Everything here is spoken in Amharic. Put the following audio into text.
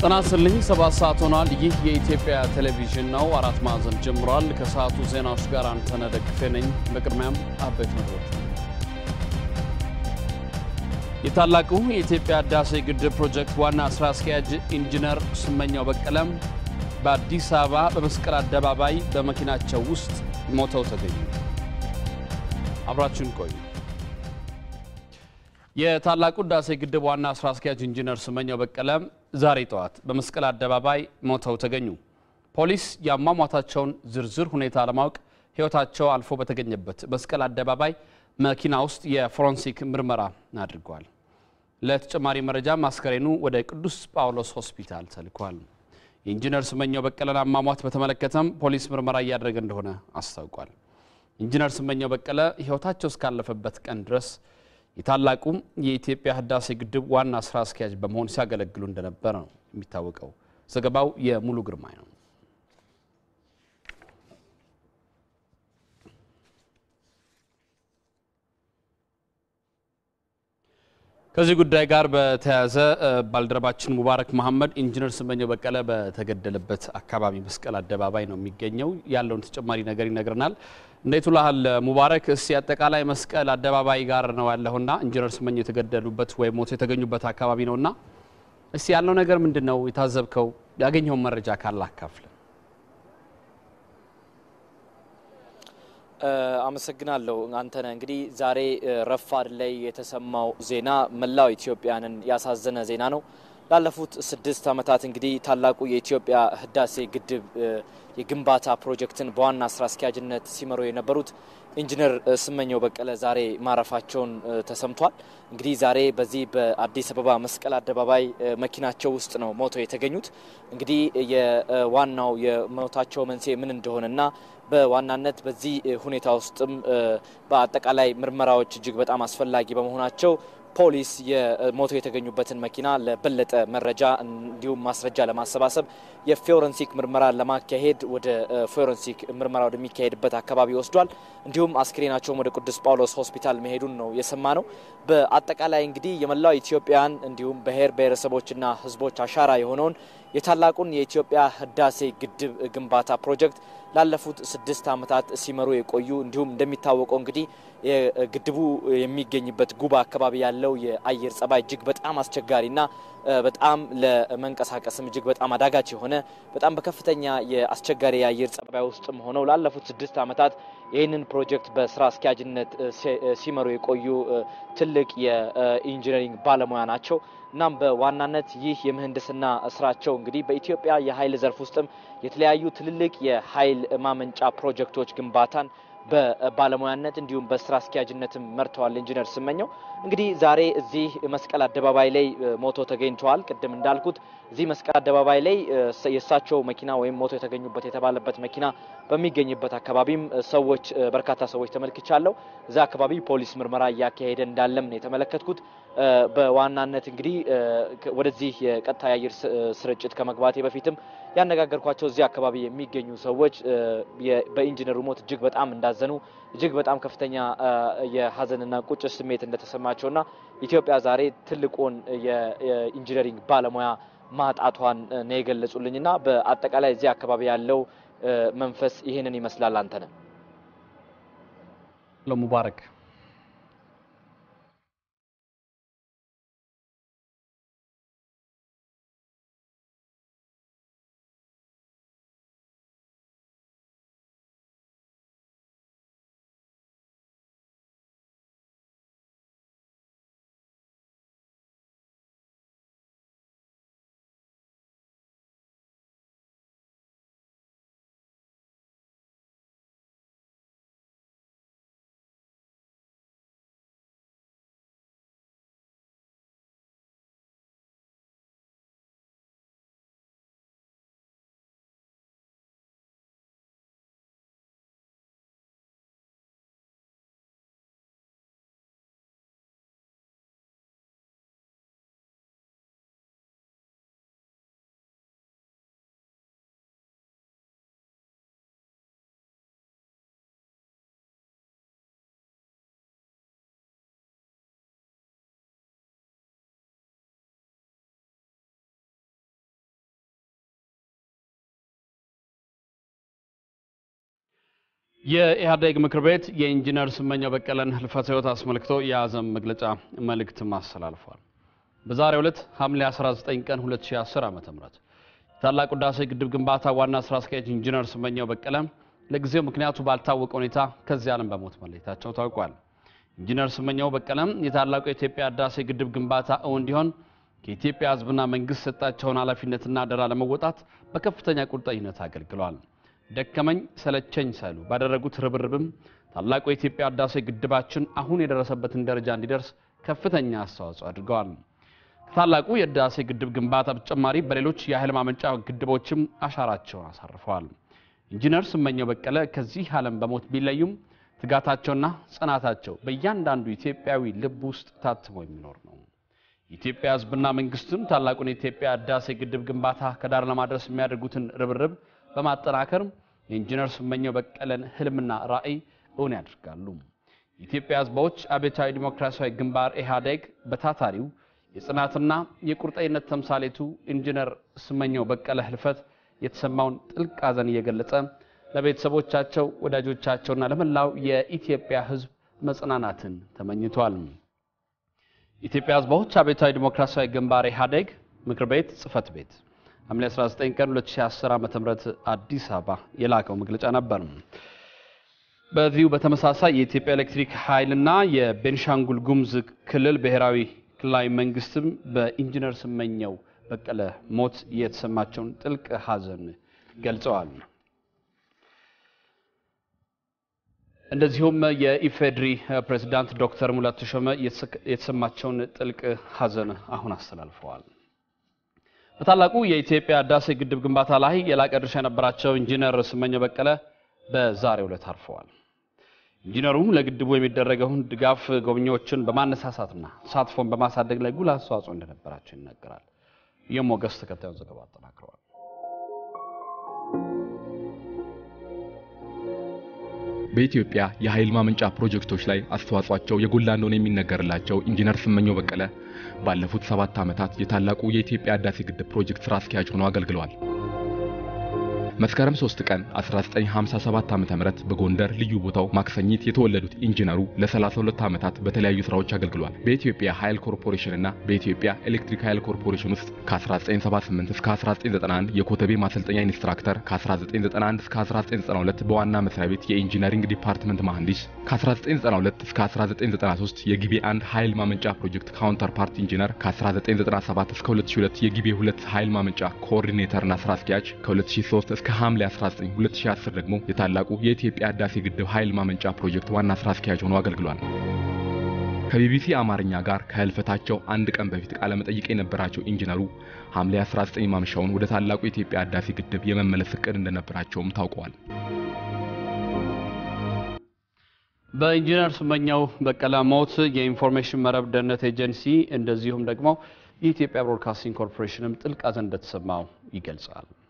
ጤና ይስጥልኝ። ሰባት ሰዓት ሆኗል። ይህ የኢትዮጵያ ቴሌቪዥን ነው። አራት ማዕዘን ጀምሯል። ከሰዓቱ ዜናዎች ጋር አንተነህ ደግፌ ነኝ። በቅድሚያም አበይት ነጥቦች። የታላቁ የኢትዮጵያ ህዳሴ ግድብ ፕሮጀክት ዋና ስራ አስኪያጅ ኢንጂነር ስመኛው በቀለም በአዲስ አበባ በመስቀል አደባባይ በመኪናቸው ውስጥ ሞተው ተገኙ። አብራችን ቆዩ። የታላቁ ህዳሴ ግድብ ዋና ስራ አስኪያጅ ኢንጂነር ስመኛው በቀለም ዛሬ ጠዋት በመስቀል አደባባይ ሞተው ተገኙ። ፖሊስ የአሟሟታቸውን ዝርዝር ሁኔታ ለማወቅ ህይወታቸው አልፎ በተገኘበት መስቀል አደባባይ መኪና ውስጥ የፎረንሲክ ምርመራ አድርጓል። ለተጨማሪ መረጃ አስከሬኑ ወደ ቅዱስ ጳውሎስ ሆስፒታል ተልኳል። የኢንጂነር ስመኛው በቀለን አሟሟት በተመለከተም ፖሊስ ምርመራ እያደረገ እንደሆነ አስታውቋል። ኢንጂነር ስመኛው በቀለ ህይወታቸው እስካለፈበት ቀን ድረስ የታላቁ የኢትዮጵያ ህዳሴ ግድብ ዋና ስራ አስኪያጅ በመሆን ሲያገለግሉ እንደነበረ ነው የሚታወቀው። ዘገባው የሙሉ ግርማይ ነው። ከዚህ ጉዳይ ጋር በተያያዘ ባልደረባችን ሙባረክ መሐመድ ኢንጂነር ስመኘው በቀለ በተገደለበት አካባቢ መስቀል አደባባይ ነው የሚገኘው። ያለውን ተጨማሪ ነገር ይነግረናል። እንዴት ውለሃል ሙባረክ? እስቲ አጠቃላይ መስቀል አደባባይ ጋር ነው ያለውና ኢንጂነር ስመኘው የተገደሉበት ወይም ሞቶ የተገኙበት አካባቢ ነውና እስቲ ያለው ነገር ምንድን ነው? የታዘብከው ያገኘውን መረጃ ካለ አካፍል። አመሰግናለሁ አንተነህ። እንግዲህ ዛሬ ረፋድ ላይ የተሰማው ዜና መላው ኢትዮጵያንን ያሳዘነ ዜና ነው። ላለፉት ስድስት ዓመታት እንግዲህ ታላቁ የኢትዮጵያ ህዳሴ ግድብ የግንባታ ፕሮጀክትን በዋና ስራ አስኪያጅነት ሲመሩ የነበሩት ኢንጂነር ስመኘው በቀለ ዛሬ ማረፋቸውን ተሰምቷል። እንግዲህ ዛሬ በዚህ በአዲስ አበባ መስቀል አደባባይ መኪናቸው ውስጥ ነው ሞተው የተገኙት። እንግዲህ የዋናው የሞታቸው መንስኤ ምን እንደሆነና በዋናነት በዚህ ሁኔታ ውስጥም በአጠቃላይ ምርመራዎች እጅግ በጣም አስፈላጊ በመሆናቸው ፖሊስ የሞቶ የተገኙበትን መኪና ለበለጠ መረጃ እንዲሁም ማስረጃ ለማሰባሰብ የፎረንሲክ ምርመራ ለማካሄድ ወደ ፎረንሲክ ምርመራ ወደሚካሄድበት አካባቢ ወስዷል። እንዲሁም አስክሬናቸውም ወደ ቅዱስ ጳውሎስ ሆስፒታል መሄዱን ነው የሰማ ነው። በአጠቃላይ እንግዲህ የመላው ኢትዮጵያን እንዲሁም ብሔር ብሔረሰቦችና ሕዝቦች አሻራ የሆነውን የታላቁን የኢትዮጵያ ህዳሴ ግድብ ግንባታ ፕሮጀክት ላለፉት ስድስት ዓመታት ሲመሩ የቆዩ እንዲሁም እንደሚታወቀው እንግዲህ ግድቡ የሚገኝበት ጉባ አካባቢ ያለው የአየር ጸባይ እጅግ በጣም አስቸጋሪና በጣም ለመንቀሳቀስም እጅግ በጣም አዳጋች የሆነ በጣም በከፍተኛ የአስቸጋሪ የአየር ጸባይ ውስጥም ሆነው ላለፉት ስድስት ዓመታት ይህንን ፕሮጀክት በስራ አስኪያጅነት ሲመሩ የቆዩ ትልቅ የኢንጂነሪንግ ባለሙያ ናቸው። እናም በዋናነት ይህ የምህንድስና ስራቸው እንግዲህ በኢትዮጵያ የኃይል ዘርፍ ውስጥም የተለያዩ ትልልቅ የኃይል ማመንጫ ፕሮጀክቶች ግንባታን በባለሙያነት እንዲሁም በስራ አስኪያጅነትም መርተዋል። ኢንጂነር ስመኘው እንግዲህ ዛሬ እዚህ መስቀል አደባባይ ላይ ሞቶ ተገኝተዋል። ቅድም እንዳልኩት እዚህ መስቀል አደባባይ ላይ የእሳቸው መኪና ወይም ሞቶ የተገኙበት የተባለበት መኪና በሚገኝበት አካባቢም ሰዎች በርካታ ሰዎች ተመልክቻለሁ። እዛ አካባቢ ፖሊስ ምርመራ እያካሄደ እንዳለም ነው የተመለከትኩት። በዋናነት እንግዲህ ወደዚህ የቀጥታ የአየር ስርጭት ከመግባቴ በፊትም ያነጋገርኳቸው እዚህ አካባቢ የሚገኙ ሰዎች በኢንጂነሩ ሞት እጅግ በጣም እንዳዘኑ እጅግ በጣም ከፍተኛ የሀዘንና ቁጭት ስሜት እንደተሰማቸውና ኢትዮጵያ ዛሬ ትልቁን የኢንጂነሪንግ ባለሙያ ማጣቷን ነው የገለጹልኝና በአጠቃላይ እዚህ አካባቢ ያለው መንፈስ ይህንን ይመስላል። አንተነህ ለሙባረክ የኢህአዴግ ምክር ቤት የኢንጂነር ስመኘው በቀለን ህልፈተ ህይወት አስመልክቶ የያዘን መግለጫ መልእክትም አስተላልፏል። በዛሬው ዕለት ሐምሌ 19 ቀን 2010 ዓ.ም የታላቁ ህዳሴ ግድብ ግንባታ ዋና ስራ አስኪያጅ ኢንጂነር ስመኘው በቀለ ለጊዜው ምክንያቱ ባልታወቀ ሁኔታ ከዚህ ዓለም በሞት መለየታቸው ታውቋል። ኢንጂነር ስመኘው በቀለም የታላቁ የኢትዮጵያ ህዳሴ ግድብ ግንባታ እውን እንዲሆን ከኢትዮጵያ ህዝብና መንግስት ሰጣቸውን ኃላፊነትና አደራ ለመወጣት በከፍተኛ ቁርጠኝነት አገልግለዋል። ደከመኝ ሰለቸኝ ሳይሉ ባደረጉት ርብርብም ታላቁ የኢትዮጵያ ህዳሴ ግድባችን አሁን የደረሰበትን ደረጃ እንዲደርስ ከፍተኛ አስተዋጽኦ አድርገዋል። ከታላቁ የህዳሴ ግድብ ግንባታ በተጨማሪ በሌሎች የኃይል ማመንጫ ግድቦችም አሻራቸውን አሳርፈዋል። ኢንጂነር ስመኘው በቀለ ከዚህ ዓለም በሞት ቢለዩም ትጋታቸውና ጽናታቸው በእያንዳንዱ ኢትዮጵያዊ ልብ ውስጥ ታትሞ የሚኖር ነው። የኢትዮጵያ ህዝብና መንግስትም ታላቁን የኢትዮጵያ ህዳሴ ግድብ ግንባታ ከዳር ለማድረስ የሚያደርጉትን ርብርብ በማጠናከር የኢንጂነር ስመኘው በቀለን ህልምና ራዕይ እውን ያደርጋሉ። የኢትዮጵያ ህዝቦች አብዮታዊ ዲሞክራሲያዊ ግንባር ኢህአዴግ በታታሪው የጽናትና የቁርጠኝነት ተምሳሌቱ ኢንጂነር ስመኘው በቀለ ህልፈት የተሰማውን ጥልቅ ሐዘን እየገለጸ ለቤተሰቦቻቸው ወዳጆቻቸውና ለመላው የኢትዮጵያ ህዝብ መጽናናትን ተመኝቷል። የኢትዮጵያ ህዝቦች አብዮታዊ ዲሞክራሲያዊ ግንባር ኢህአዴግ ምክር ቤት ጽህፈት ቤት ሐምሌ 19 ቀን 2010 ዓ.ም አዲስ አበባ የላከው መግለጫ ነበር። በዚሁ በተመሳሳይ የኢትዮጵያ ኤሌክትሪክ ኃይልና የቤንሻንጉል ጉሙዝ ክልል ብሔራዊ ክልላዊ መንግስትም በኢንጂነር ስመኘው በቀለ ሞት የተሰማቸውን ጥልቅ ሐዘን ገልጸዋል። እንደዚሁም የኢፌድሪ ፕሬዝዳንት ዶክተር ሙላቱ ተሾመ የተሰማቸውን ጥልቅ ሐዘን አሁን አስተላልፈዋል። በታላቁ የኢትዮጵያ ህዳሴ ግድብ ግንባታ ላይ የላቀ ድርሻ የነበራቸው ኢንጂነር ስመኘው በቀለ በዛሬው ዕለት አርፈዋል። ኢንጂነሩ ለግድቡ የሚደረገውን ድጋፍ ጎብኚዎችን በማነሳሳትና ተሳትፎን በማሳደግ ላይ ጉልህ አስተዋጽኦ እንደነበራቸው ይነገራል። የሞገስ ተከታዩን ዘገባ አጠናክረዋል። በኢትዮጵያ የኃይል ማመንጫ ፕሮጀክቶች ላይ አስተዋጽኦአቸው የጎላ እንደሆነ የሚነገርላቸው ኢንጂነር ስመኘው በቀለ ባለፉት ሰባት ዓመታት የታላቁ የኢትዮጵያ ህዳሴ ግድብ ፕሮጀክት ስራ አስኪያጅ ሆነው አገልግለዋል። መስከረም 3 ቀን 1957 ዓ.ም በጎንደር ልዩ ቦታው ማክሰኝት የተወለዱት ኢንጂነሩ ለ32 ዓመታት በተለያዩ ስራዎች አገልግለዋል። በኢትዮጵያ ኃይል ኮርፖሬሽን እና በኢትዮጵያ ኤሌክትሪክ ኃይል ኮርፖሬሽን ውስጥ ከ1978 እስከ 1991 የኮተቤ ማሰልጠኛ ኢንስትራክተር፣ ከ1991 እስከ 1992 በዋና መስሪያ ቤት የኢንጂነሪንግ ዲፓርትመንት መሐንዲስ፣ ከ1992 እስከ 1993 የጊቤ አንድ ኃይል ማመንጫ ፕሮጀክት ካውንተር ፓርት ኢንጂነር፣ ከ1997 እስከ 2002 የጊቤ ሁለት ኃይል ማመንጫ ኮኦርዲኔተርና ስራ አስኪያጅ፣ ከ2003 እስከ ሐምሌ 19 2010 ደግሞ የታላቁ የኢትዮጵያ ህዳሴ ግድብ ኃይል ማመንጫ ፕሮጀክት ዋና ስራ አስኪያጅ ሆነው አገልግሏል። ከቢቢሲ አማርኛ ጋር ከህልፈታቸው አንድ ቀን በፊት ቃለ መጠይቅ የነበራቸው ኢንጂነሩ ሐምሌ 19 ማምሻውን ወደ ታላቁ የኢትዮጵያ ህዳሴ ግድብ የመመለስ እቅድ እንደነበራቸውም ታውቀዋል። በኢንጂነር ስመኘው በቀለ ሞት የኢንፎርሜሽን መረብ ደህንነት ኤጀንሲ እንደዚሁም ደግሞ የኢትዮጵያ ብሮድካስቲንግ ኮርፖሬሽንም ጥልቅ ሐዘን እንደተሰማው ይገልጻል።